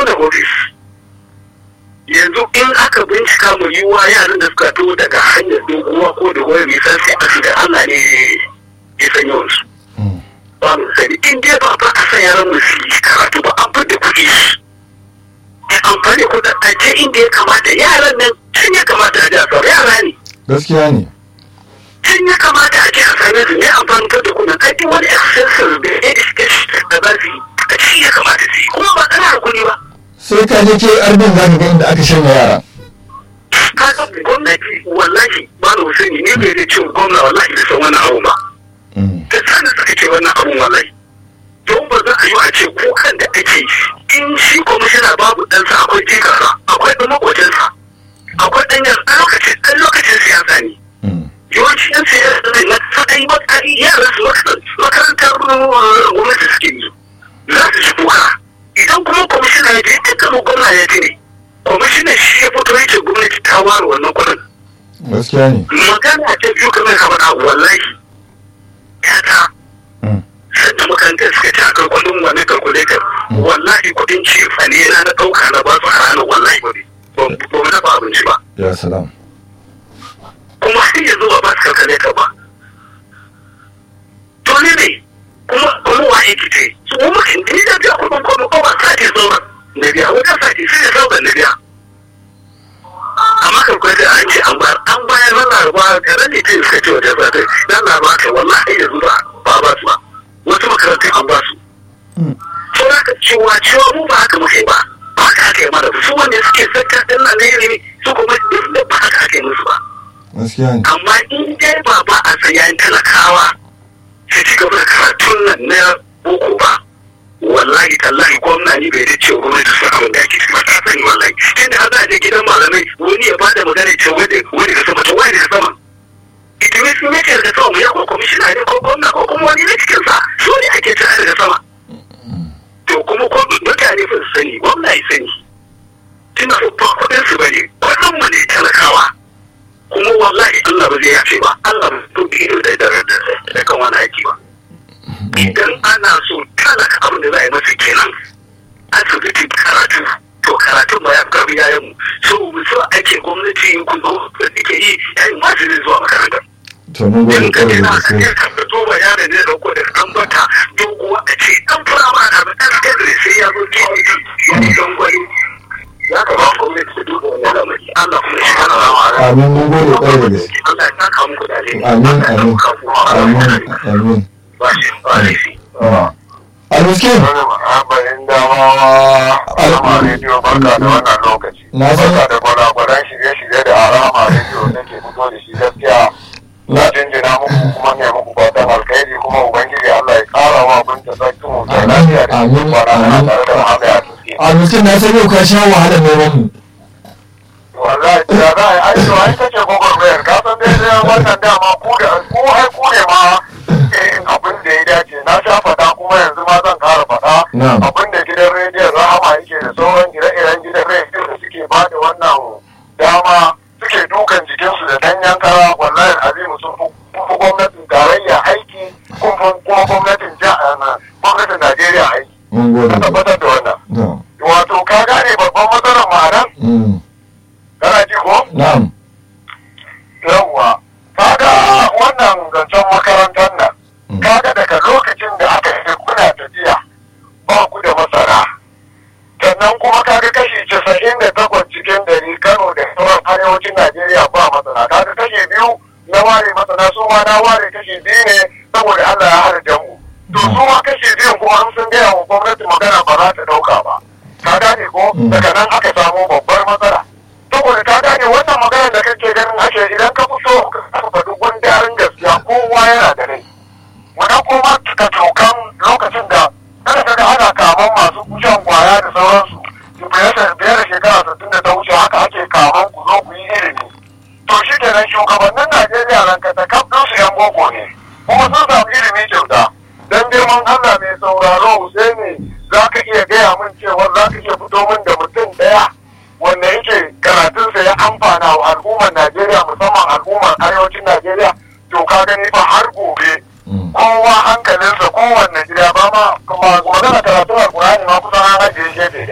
da ofis yanzu in aka bincika mu yi wa yaran da suka to daga hanyar doguwa ko da wani nisan sai a da Allah ne ya san yawansu ba mu sani in dai ba ba a san yaran mu su yi karatu ba an fita kuɗi ya amfani kuɗaɗe inda ya kamata yaran nan can ya kamata a ja yara ne gaskiya ne can ya kamata a ce a same su ne amfani da kuɗin kai duk wani expenses da education da za su yi a ci ya kamata su yi kuma ba ƙarar kuɗi ba sai ka je ke arbin za ka ga inda aka shanya yara kaga gwamnati wallahi ba na sani ne bai da cewa gwamna wallahi da san wannan abu ba da sani suka ce wannan abun wallahi don ba za a yi a ce kukan da ake in shi kwamishina babu ɗansa akwai jikarsa akwai ɗan makwacinsa akwai ɗan yan ɗan lokacin ɗan lokacin siyasa ne yawanci yan siyasa ne na sadai matsayi yaran su makarantar gwamnati suke yi za su ji kuka idan kuma kwamishina ya je dukkan gwamna ya ji ne kwamishinan shi ya fito ya ce gwamnati ta ware wannan kuɗin gaskiya ne magana ta biyu kamar ka faɗa wallahi ya ta sanda makarantar suka ci akan kudin wani kalkulator wallahi kudin ce fane na na ɗauka na ba su a ranar wallahi ba ne ba mu dafa abinci ba ya salam kuma har yanzu ba ba su kalkulator ba to ne ne kuma kuma wa yake ce su mu muka ni da biya kudin kudin ko ba sati sauran na biya wata sati sai da sauran na biya amma kalkulator an ce an bayar an bayar na laraba garin ne ta iska ce wajen zata na laraba kai wallahi yanzu ba ba ba su ba wasu makarantun an ba su. Sau da ka cewa cewa mu ba haka muke ba, ba haka aka yi mana ba. Su wanda suke sakka ɗin nan na ilimi su kuma duk da ba haka aka yi musu ba. gaskiya ne Amma in dai ba ba a tsayayen talakawa su ci gaba da karatun nan na boko ba. Wallahi tallahi gwamna ni bai da cewa gwamnati su abin da ake ciki ba ta sani wallahi. Tunda har za a je gidan malamai wani ya bada magana ce wani da sama to wani da sama. itimis ne ke daga sama ya ko kwamishina ne ko gwamna ko kuma wani ne cikin sa su ne ake tare daga sama to kuma ko mutane ba su sani gwamna ya sani tuna ba kudin su bane kudin mu ne talakawa kuma wallahi Allah ba zai yafe ba Allah ba to ido da da da kan wani aiki ba idan ana so talaka abin da za a yi masa kenan asibiti karatu to karatun ba ya karbi yayan mu so so ake gwamnati ku zo da take yi yayin masu zai zuwa makaranta to mun gode in ka kwarai je da na ka gaske je ka fito bayanin ne da da an bata doguwa a ce dan fara da ba dan kadri sai ya zo TVT wani gangwani ya kamata gwamnati ta duba wannan lamari Allah kuma shi kana rawa amin mun gode kwarai da gaske Allah ya saka muku da alheri amin Allah ya amin saka muku da amin alheri. amin ba shi ba laifi almiskin Abarin damawa Arama rediyo barka da wannan lokaci. Na san- Barka da gwada-gwadan shirye-shirye da Arama rediyo nake fito da shi gaskiya. Na jinjina muku kuma ne muku fatan alkhairi kuma Ubangiji Allah ya ƙara wa abin da sarki mu da lafiya da Amin, shi kwana amin. tare da Muhammad ya tuske. almiskin na san yau ka sha wahalar neman mu Wallahi da za a yi aiki ai kace gwagwarmayar ka san dai dai wannan dama ku da ku ai ku ne ma eh, abin da ya dace na sha faɗa kuma yanzu ma zan ƙara faɗa Na'am. abin da gidan rediyon rahama yake da sauran ire-iren gidan rediyon da suke ba da wannan dama suke dukan jikinsu da danyen kara wallahi azimu sun fi kun fi gwamnatin tarayya aiki kun fi kuma gwamnatin ja- eh, gwamnatin Najeriya aiki. mun gode Ka tabbatar da wannan. to Wato ka gane babban matsalar ma'anar mm, kana ji ko? na'am yawwa kaga wannan zancen makarantar nan kaga daga lokacin da aka yi kuna tafiya ba ku da masara sannan kuma kaga kashi casa'in da takwas cikin dari kano da sauran arewacin najeriya ba masana kaga kashi biyu na ware masana su ma na ware kashi biyu ne saboda allah ya harja mu to su ma kashi biyun kuma an sun gaya wa gwamnati magana ba za ta dauka ba ka gane ko daga nan aka samu babbar matsala saboda ka gane wannan magana da kake ganin ake idan ka fito ka faɗi gundarin gaskiya kowa yana da rai wani kuma ka tokan lokacin da kada ka ga ana kaman masu shan kwaya da sauransu biyar da biyar da shekara sittin da ta wuce haka ake kaman ku zo ku yi ilimi to shi kenan shugabannin najeriya ranka ta kaf su yan boko ne kuma sun samu ilimi kyauta dan girman allah mai sauraro husaini za ka iya gaya min cewa za ka iya fito min da mutum ɗaya wanda yake karatunsa ya amfana wa al'ummar Najeriya musamman al'ummar arewacin Najeriya to ka gani fa har gobe Mm. kowa hankalinsa kowanne gida ba ma kuma magana karatun alkurani ma kusan an ajiye gefe